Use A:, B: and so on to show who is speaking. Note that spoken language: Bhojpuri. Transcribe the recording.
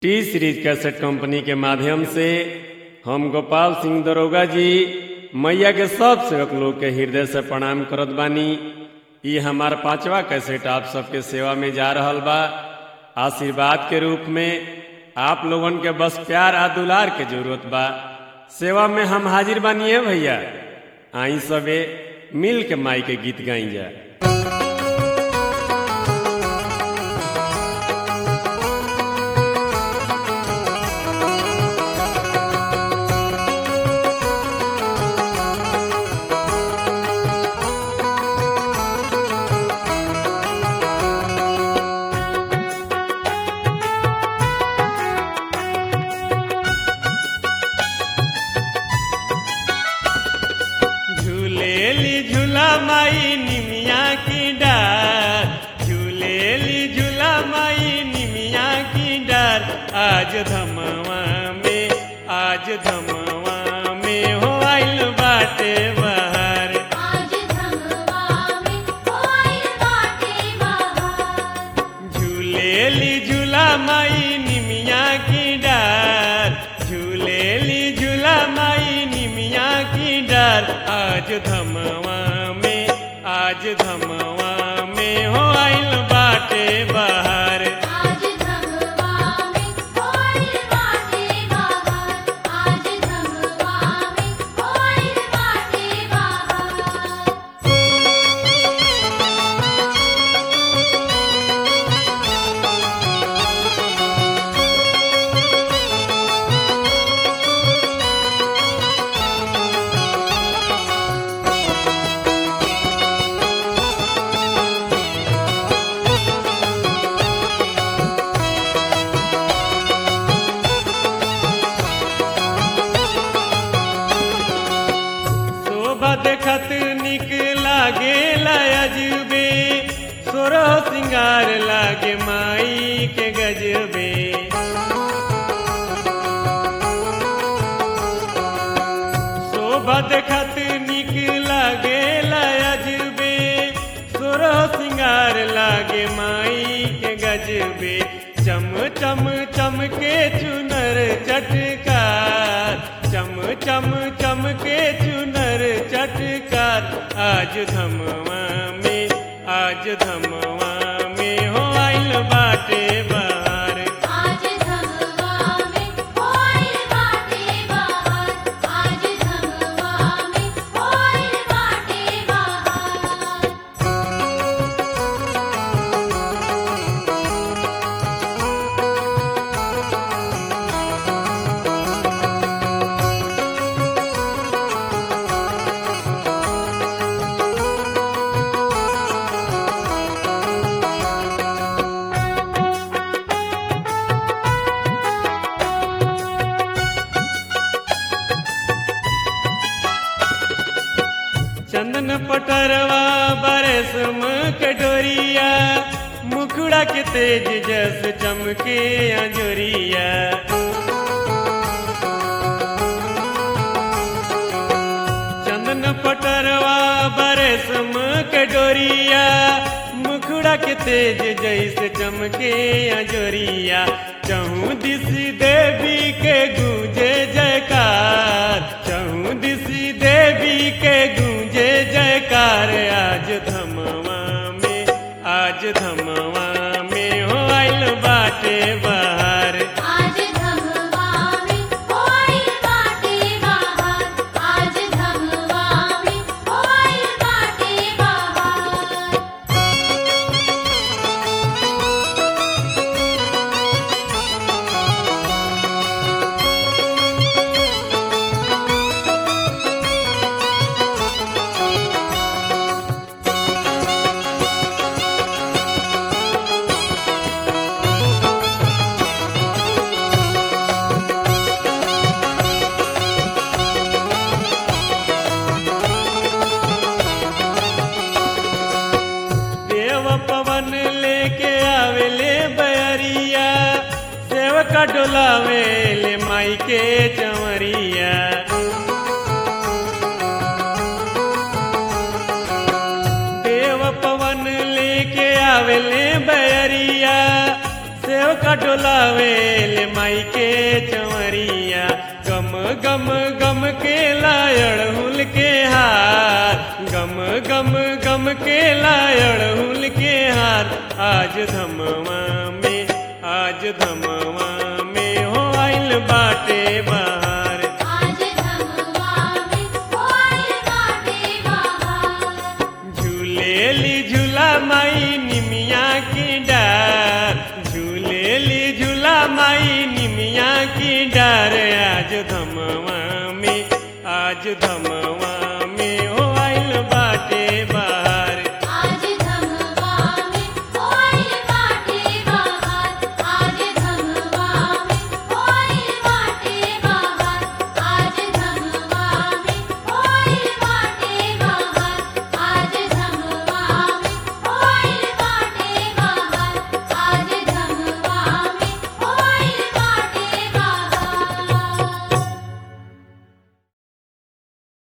A: टी सीरीज कैसेट कंपनी के माध्यम से हम गोपाल सिंह दरोगा जी मैया के सब सेवक लोग के हृदय से प्रणाम करत बानी ई हमार पांचवा कैसेट आप सबके सेवा में जा रहल बा आशीर्वाद के रूप में आप लोगन के बस प्यार आ दुलार के जरूरत बा सेवा में हम हाजिर बानिए भैया आई सबे मिल के माई के गीत गाई जा
B: झूलेली झूला माई निमिया की डार झूलेली झूला माई निमिया की डार आज धमवा में आज धमवा में हो आइल बाटे बहार
C: आज धमवा में होइल बाटे बहार
B: झूलेली झूला माई निमिया की डार झूलेली झूला माई निमिया की डार आज धमवा में आज धमवा में हो आइल बाटे बहार
C: आज धमवा में होइल बाटे बहार आज धमवा में होइल बाटे बहार
B: शोभा देखत निक लागे अजबे सोरो सिंगार लागे माई के गजबे शोभा देखत निक लागे अजबे सोरो सिंगार लागे माई के गजबे चम चम चम के चुनर चटकार चम चम चम के चुनर चटकार आज धमवा में आज धमवा में हो आइल बाटे बहार
C: आज धमवा में होइल बाटे बहार आज धमवा में होइल बाटे बहार
B: चंदन पटरवा बरसम कटोरिया मुखड़ा के तेज जस चमके अंजोरिया चंदन पटरवा बरसम कटोरिया मुखड़ा के तेज जैसे चमके अंजोरिया चहु दिस देवी के गूंजे जयकार चहु दिस देवी के गूंजे जयकार आज धमवा में आज धमवा में हो आइल बाटे बहार
C: आज धमवा में होइल बाटे बहार आज धमवा में होइल बाटे बहार
B: देव पवन लेके आवेले बयरिया सेवका डोलावेले माई के चमरिया देव पवन लेके आवेले बयरिया सेवका डोलावे ले माई के चमरिया गम गम गम के लायड़हुल के हार गम गम गम के लायड़हुल के हार आज धमवा में आज धमवा में हो आइल बाटे बहार
C: आज धमवा में होइल बाटे बहार
B: झूलेली झूला माई निमिया की डार झूलेली झूला माई निमिया की डार आज धमवा में आज धमवा